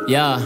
Yeah.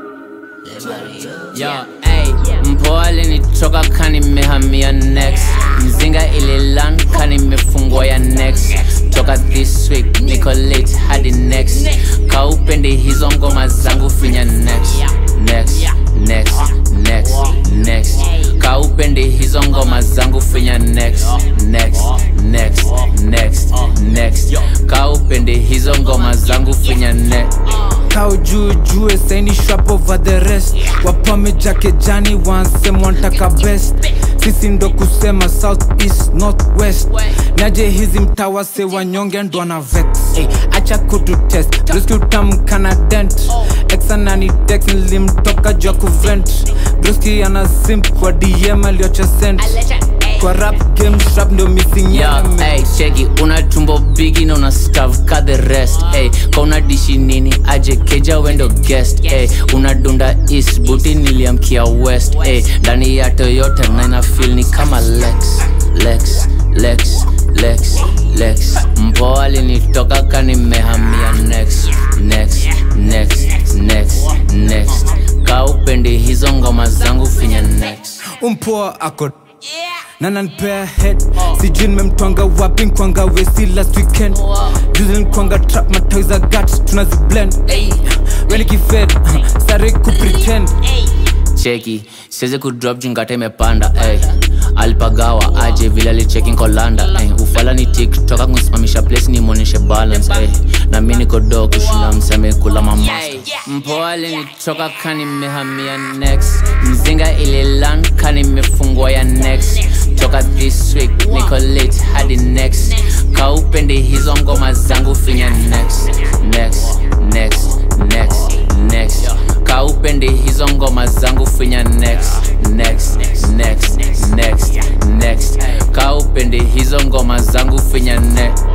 Yo, ey, mpoa alinitoka kani mehamia next mzinga ililan kani mefungwa ya next toka this week niko late hadi next kaupendi hizo ngoma zangu finya next next next next next kaupendi hizo ngoma zangu finya next next next next next kaupendi hizo ngoma zangu finya next Kau juu jue saini shrap over the rest wapame jake jani wansem wantaka best sisi ndo kusema south east north west naje hizi mtawa se wanyonge ndo ana vex hey, acha kutu test briski utamkana dent exanani dex nilimtoka jua kuvent briski ana simp kwa dm aliocha sent kwa rap game shrap ndio missing Yo, element. ey, cheki una tumbo bigi na una stav ka the rest ey, ka una dishi nini aje keja wendo guest ey, una dunda east buti niliamkia west ey, ndani ya toyota na ina feel ni kama lex lex lex lex lex mpoa alinitoka kanimehamia next next next next next kaupendi hizo ngoma zangu finya next umpoa ako na nanpea head sijui nimemtwanga wapi nkwanga wesi last weekend juzi nkwanga trap matawi za gat tunaziblend weni kifed sare kupretend cheki siwezi kudrop jungata imepanda ey. alipagawa aje vile alicheki nkolanda ey. ufala ni tiktoka kusimamisha place nimwonyeshe balance ey. na mi niko do kushinda mseme kula mamasta mpoa alinitoka kanimehamia next mzinga ililan kanimefungwa ya next toka this week niko late hadi next kaupendi hizo ngoma zangu finya next next next next next kaupendi hizo ngoma zangu finya next next next next next kaupendi hizo ngoma zangu finya next